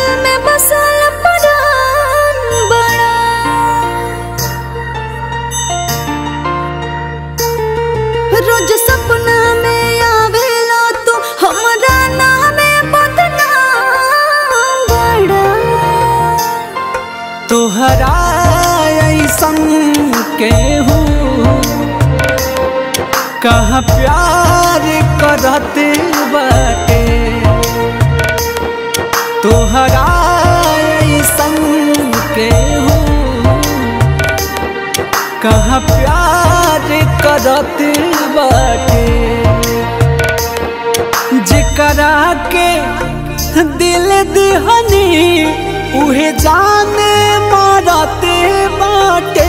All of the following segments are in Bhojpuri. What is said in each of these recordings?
दिल में बसल परान बड़ा रोज सपना में आवेला तू हमरा नामे बदनाम बड़ा तोहरा ऐसन केहू कहाँ प्यार करत बाटे तोहरा ऐसन केहू कहाँ प्यार करत बाटे जेकरा के दिल दिहनी उहे जाने मारते बाटे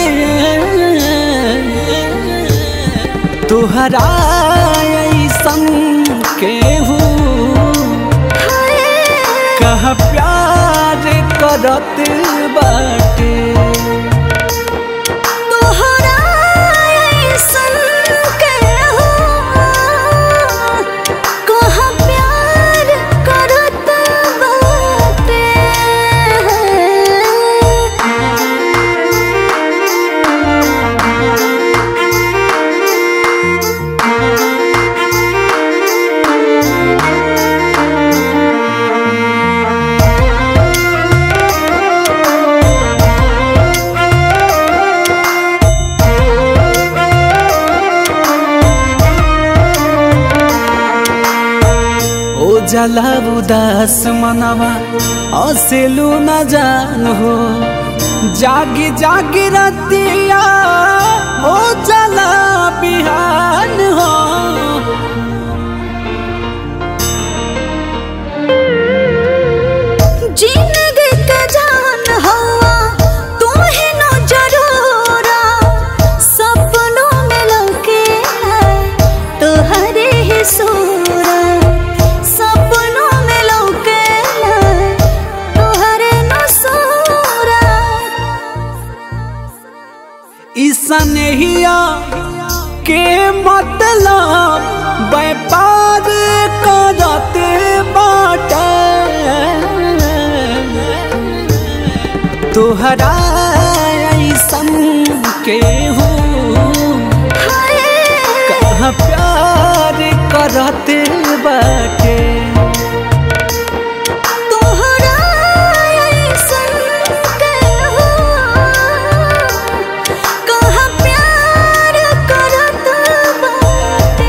तोहरा ऐसन केहू कह प्यार करत बाटे तोहरा ऐसन केहू कहाँ प्यार करत बाटे ओ जला उदास मनवा हसेलू न जान हो जागी जागी रतिया हो जला बिहान हो जिंदगी के जान हवा तू ही न जरूरा सपनों में लौके है तोहरे ही सूरा सपनों में लौके है तोहरे न सूरा ईसनहिया के मतलब व्यापार करत बाटे तोहरा ऐसन केहू कहाँ प्यार करत बाटे तोहरा ऐसन केहू कहाँ प्यार करत बाटे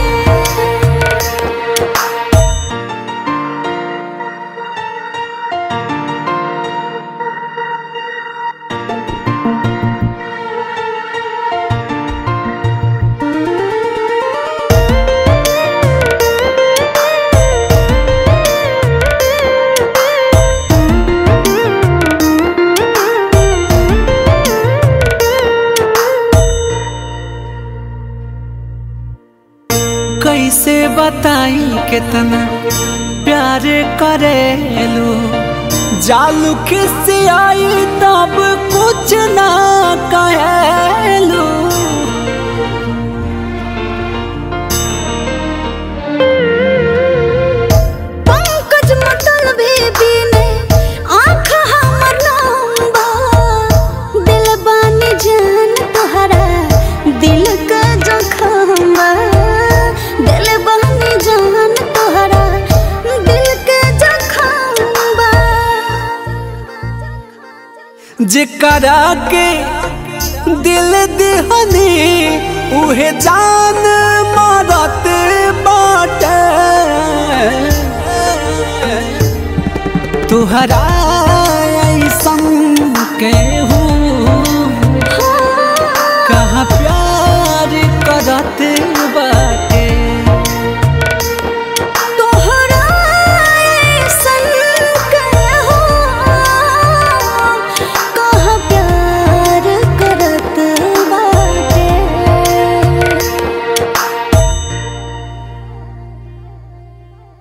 कैसे बताई कितना प्यार करेलू जालू किसी आई तब कुछ ना कहेलू पंकज मतल भी बीने आँख हमर लंबा दिल बानी जान तोहरा दिल का जखमा दिल बानी जान तोहरा दिल का जखमा जेकरा के दिल दिहनी उहे जान मारत बाटे तुहरा ऐसन के